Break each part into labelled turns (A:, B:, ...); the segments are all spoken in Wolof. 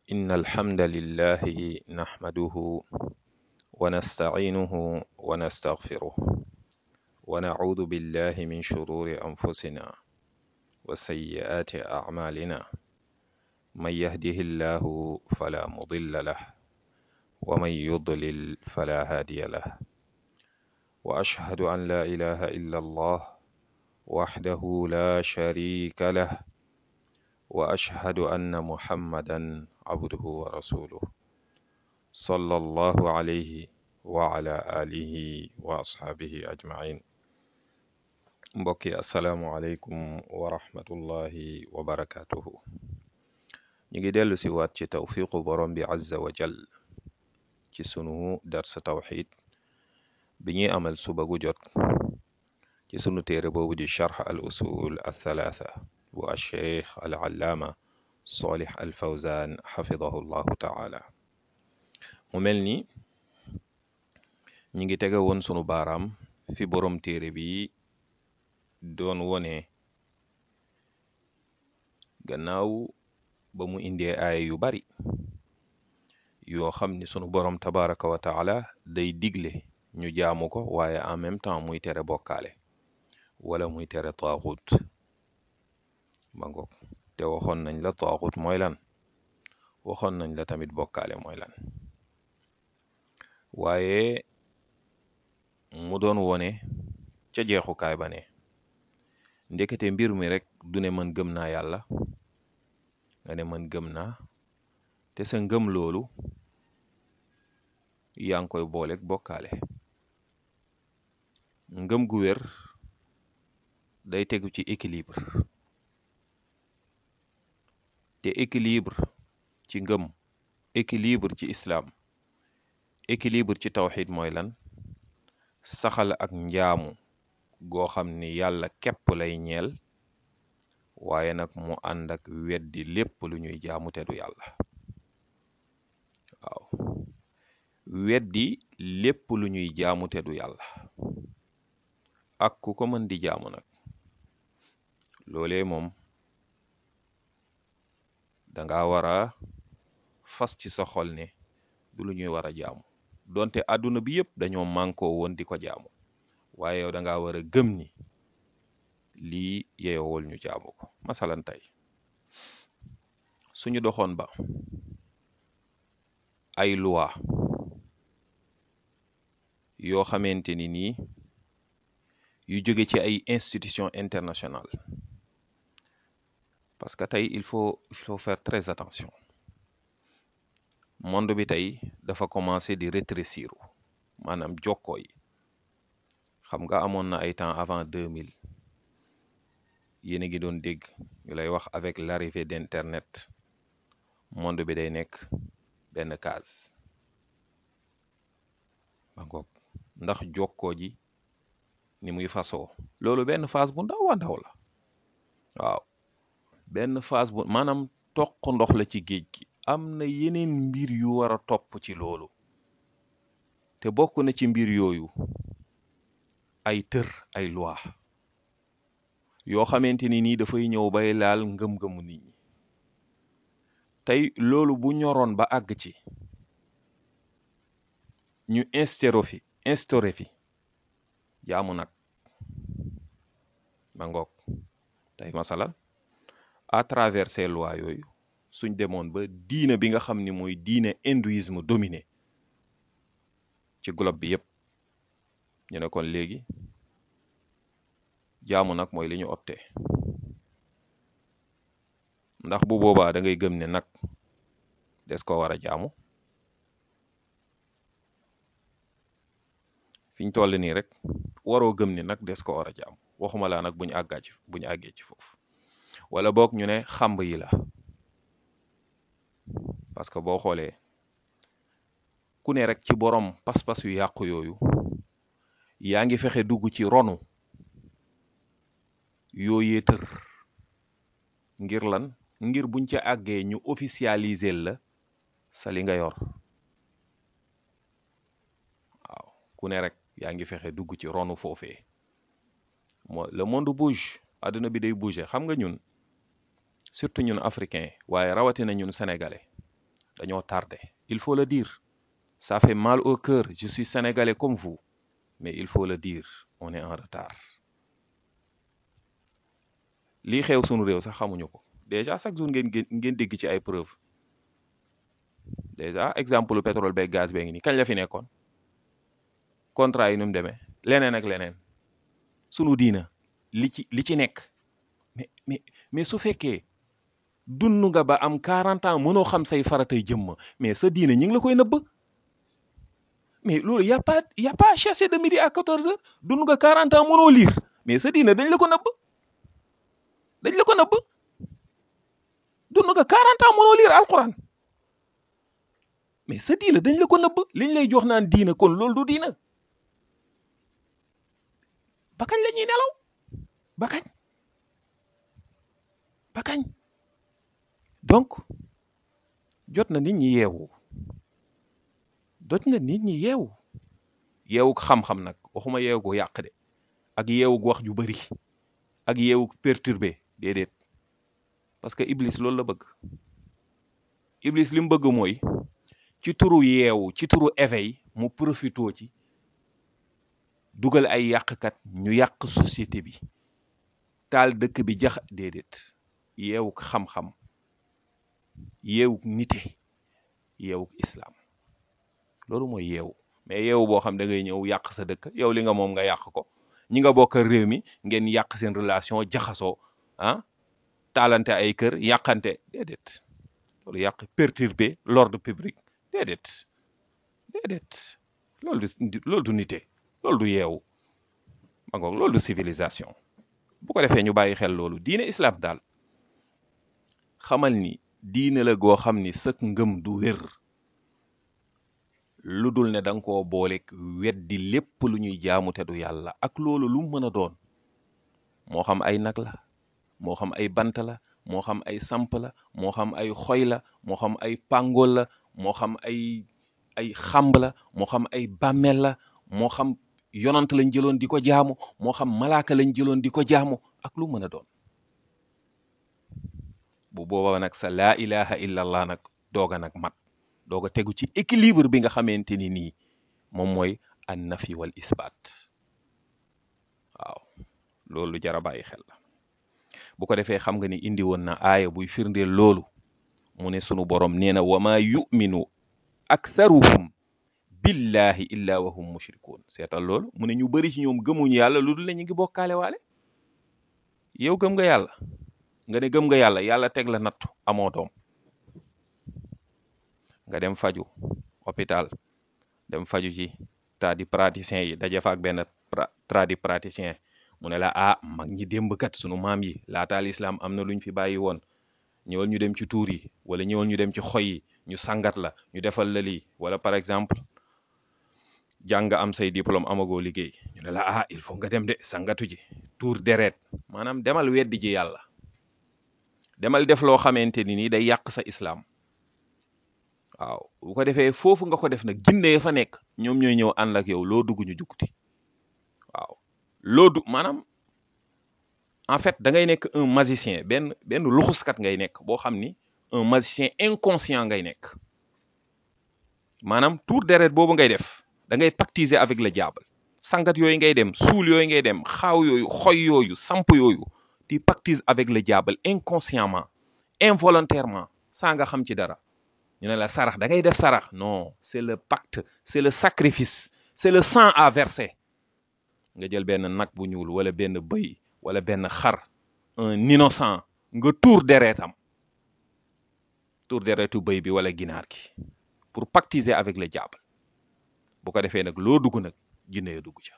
A: إن الحمد لله نحمده ونستعينه ونستغفره ونعوذ بالله من شرور أنفسنا وسيئات أعمالنا من يهده الله فلا مضل له ومن يضلل فلا هادي له وأشهد أن لا إله إلا الله وحده لا شريك له وأشهد أن محمدا عبده ورسوله صلى الله عليه وعلى آله وأصحابه أجمعين mbokki asalaamualeykum wa rahmatullahi wa barakatuhu ñu ngi dellu si waat ci tawfiqu borom bi azza wa jal ci sunu darsa tawxid bi ñuy amal suba gu jot ci sunu téere boobu di charx al usul al thalatha bu alcheikh al allaama solih al fawzan xafidahu llahu taala mu mel ni ñi ngi tege woon sunu baaraam fi borom téere bi doon wone gannaaw ba mu indee aaya yu bari yoo xam ni sunu borom tabaraka wa taala day digle ñu jaamu ko waaye en même temps muy tere bokkaale wala muy tere taaxut ba ngoog te waxoon nañ la taaxut mooy lan waxoon nañ la tamit bokkaale mooy lan waaye mu doon wone ca jeexukaay ba ne ndekete mbir mi rek du ne man gëm naa yàlla nga ne man gëm naa te sa ngëm loolu yaa ngi koy booleeg bokkaale ngëm gu wér day tegu ci équilibre te équilibre ci ngëm équilibre ci islam équilibre ci tawxid mooy lan saxal ak njaamu goo xam ni yàlla képp lay ñeel waaye nag mu ànd ak weddi lépp lu ñuy jaamu te du yàlla waaw weddi lépp lu ñuy jaamu te du yàlla ak ku ko mën di jaamu nag loolee moom danga war a fas ci sa xol ne du lu ñuy war a jaamu donte àdduna bi yëpp dañoo mànkoo woon di ko jaamu waaye yow danga war a gëm ni lii yeyowul ñu jaamu ko masalan tey suñu doxoon ba ay loi yoo xamante ni nii yu jóge ci ay institution internationale parce que tey il faut il faut faire très attention monde bi tey dafa commencé di rétrécir maanaam jokkoo yi xam nga amoon na ay temps avant 2000 yéen a ngi doon dégg ñu lay wax avec l'arrivée d'internet monde bi day nekk benn case ba ngoog ndax jokkoo ji ni muy fasoo loolu benn phase bu ndaw a ndaw la waaw benn phase bu maanaam toq ndox la ci géej gi am na yeneen mbir yu war a topp ci loolu te bokk na ci mbir yooyu ay tër ay loi yoo xamante ni nii dafay ñëw bay laal ngëm-ngëmu nit ñi tey loolu bu ñoroon ba àgg ci ñu instauré fi instauré fi jaamu nag ma ngoog tey masalan à travers ces lois yooyu suñ demoon ba diine bi nga xam ni mooy diine hindouisme dominé ci globe bi yépp ñu ne kon léegi jaamu nag mooy li ñu opté ndax bu boobaa da ngay gëm ne nag des ko war a jaamu fi ñu toll nii rek waroo gëm ni nag des ko war a jaamu waxuma laa nag bu ñu àggaa ci bu ñu àggee ci foofu wala boog ñu ne xamb yi la parce que boo xoolee ku ne rek ci borom pas-pas yu yàqu yooyu yaa ngi fexe dugg ci ronu yooyee tër ngir lan ngir buñ ca àggee ñu officialiser la sa li nga yor waaw ku ne rek yaa ngi fexe dugg ci ronu foofee moo le monde bouge àdduna bi day bouger xam nga ñun surtout ñun africain waaye rawatina ñun sénégalais dañoo tardé il faut le dire ça fait mal au cœur je suis sénégalais comme vous mais il faut le dire on est en retard lii xew sunu réew sax xamuñu ko déjà chaque jour ngeen ngeen dégg ci ay preuve déjà exemple pétrole beeg gaz bee ngi nii kañ la fi nekkoon contrat yi nu mu demee leneen ak leneen sunu diina li ci li ci nekk mais mais mais su fekkee dund nga ba am 40 ans mënoo xam say faratay jëmm mais sa diina ñi ngi la koy nëbb mais loolu y a pas y a pas à chercher de midi à 14 heures dund nga 40 ans mënoo lire mais sa diina dañ la ko nëbb dañ la ko nëbb dund nga 40 ans mënoo lire alquran mais sa diina dañ la ko nëbb liñ lay jox naan diina kon loolu du diina ba kañ la ñuy nelaw ba kañ ba kañ donc jot na nit ñi yeewu jot na nit ñi yeewu yeewu xam-xam nag waxuma yeewu gu yàq de ak yeewu gu wax ju bari ak yeewu perturbé déedéet parce que iblis loolu la bëgg iblis li mu bëgg mooy ci turu yeewu ci turu éveil mu profitoo ci dugal ay yàqkat ñu yàq société bi taal dëkk bi jax déedéet yeewu xam-xam yeewu nite yeewu islam loolu mooy yeewu mais yeewu boo xam da ngay ñëw yàq sa dëkk yow li nga moom nga yàq ko ñi nga bokk réew mi ngeen yàq seen relation jaxasoo ah taalante ay kër yàqante déedéet loolu yàq perturber l'ordre public déedéet déedéet loolu du loolu du nite loolu du yeewu ma ngoog loolu du civilisation bu ko defee ñu bàyyi xel loolu diine islam daal xamal ni diine la goo xam ni sëk ngëm du wér lu dul ne da nga koo booleeg weddi lépp lu ñuy jaamu te du yàlla ak loolu lu mën a doon moo xam ay nag la moo xam ay bant la moo xam ay samp la moo xam ay xoy la moo xam ay pàngool la moo xam ay ay xamb la moo xam ay bàmmeel la moo xam yonant lañ jëloon di ko jaamu moo xam malaaka lañ jëloon di ko jaamu ak lu mën a doon bu booba nag sa laa ilaha illa allah nag dooga nag mat dooga tegu ci équilibre bi nga xamante ni nii moom mooy an nafi wal isbaat waaw loolu jara bàyyi xel la bu ko defee xam nga ni indi woon na aaya buy firndeel loolu mu ne sunu borom nee na wa maa yuminu aktharuhum billahi illa wa hum mushrikuun seetal loolu mu ne ñu bëri ci ñoom gëmuñu yàlla lu dul ne ñu ngi bokkaale waale yow gëm nga yàlla nga ne gëm nga yàlla yàlla teg la nattu amoo doom nga dem faju hôpital dem faju ci tradi praticien yi daje fa ak benn tradi praticien mu ne la ah mag ñi démb kat sunu maam yi laataal islam am na luñ fi bàyyi woon ñëwal ñu dem ci tuur yi wala ñëwal ñu dem ci xoy yi ñu sangat la ñu defal la lii wala par exemple jàng am say diplôme amagoo liggéey ñu ne la ah il faut nga dem de sangatu ji tuur deret maanaam demal weddi ji yàlla demal def loo xamante ni nii day yàq sa islam waaw bu ko defee foofu nga ko def nag jinne ya fa nekk ñoom ñooy ñëw ànd ak yow loo dugg ñu jukti waaw loo du maanaam en fait da ngay nekk un magicien benn benn luxuskat ngay nekk boo xam ni un magicien inconscient ngay nekk maanaam tour deret boobu ngay def da ngay pactiser avec le diable sangat yooyu ngay dem suul yooyu ngay dem xaaw yooyu xoy yooyu samp yooyu tu pactises avec le diable inconsciemment involontairement sans nga xam ci dara ñu ne la sarax da ngay def sarax non c'est le pacte c'est le sacrifice c'est le sang à verser nga jël benn nag bu ñuul wala benn bëy wala benn xar un innocent nga tuur deretam tuur deretu bëy bi wala ginaar gi pour pactiser avec le diable bu ko defee nag loo dugg nag jinne ya dugg ca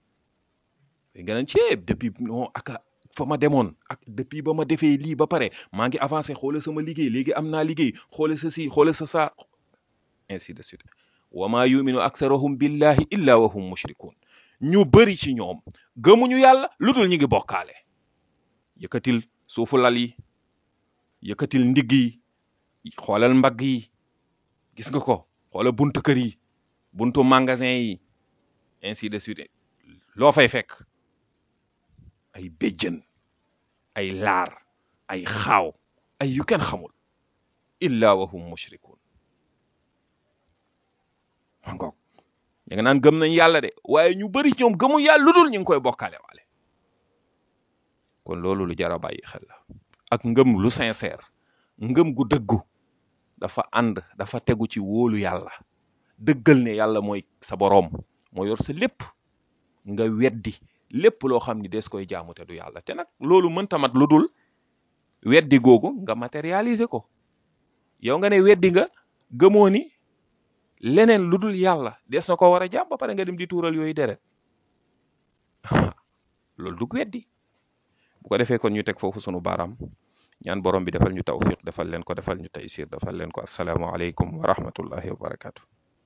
A: nga naan ceeb depuis non aka fa ma demoon ak depuis ba ma defee lii ba pare maa ngi avancé xoole sama liggéey léegi am naa liggéey xoole sa si xoole sa saa ainsi de suite wa maa yuminu aktharuhum billahi illa wa hum mushrikun ñu bëri ci ñoom gëmuñu yàlla lu dul ñu ngi bokkaale yëkkatil suufu lal yi yëkkatil ndigg yi xoolal mbagg yi gis nga ko xoolal buntu kër yi buntu magasin yi ainsi de suite loo fay fekk ay béjjën ay laar ay xaaw ay yu kenn xamul illa wa hum mushrikun ma ngoog ñu nga naan gëm nañ yàlla de waaye ñu bari ñoom gëmu yàlla lu dul ñu ngi koy bokkaale waale kon loolu lu jar a bàyyi xel la ak ngëm lu sincère ngëm gu dëggu dafa ànd dafa tegu ci wóolu yàlla dëggal ne yàlla mooy sa boroom moo yor sa lépp nga weddi lépp loo xam ni des koy jaamu te du yàlla te nag loolu mënta mat lu dul weddi googu nga matérialiser ko yow nga ne weddi nga gëmoo ni leneen lu dul yàlla des na ko war a jaam ba pare nga dem di tuural yooyu deret loolu dug weddi bu ko defee kon ñu teg foofu sunu baaraam ñaan borom bi defal ñu tawfiq defal leen ko defal ñu taysir defal leen ko assalaamu aleykum wa rahmatullahi wa barakatu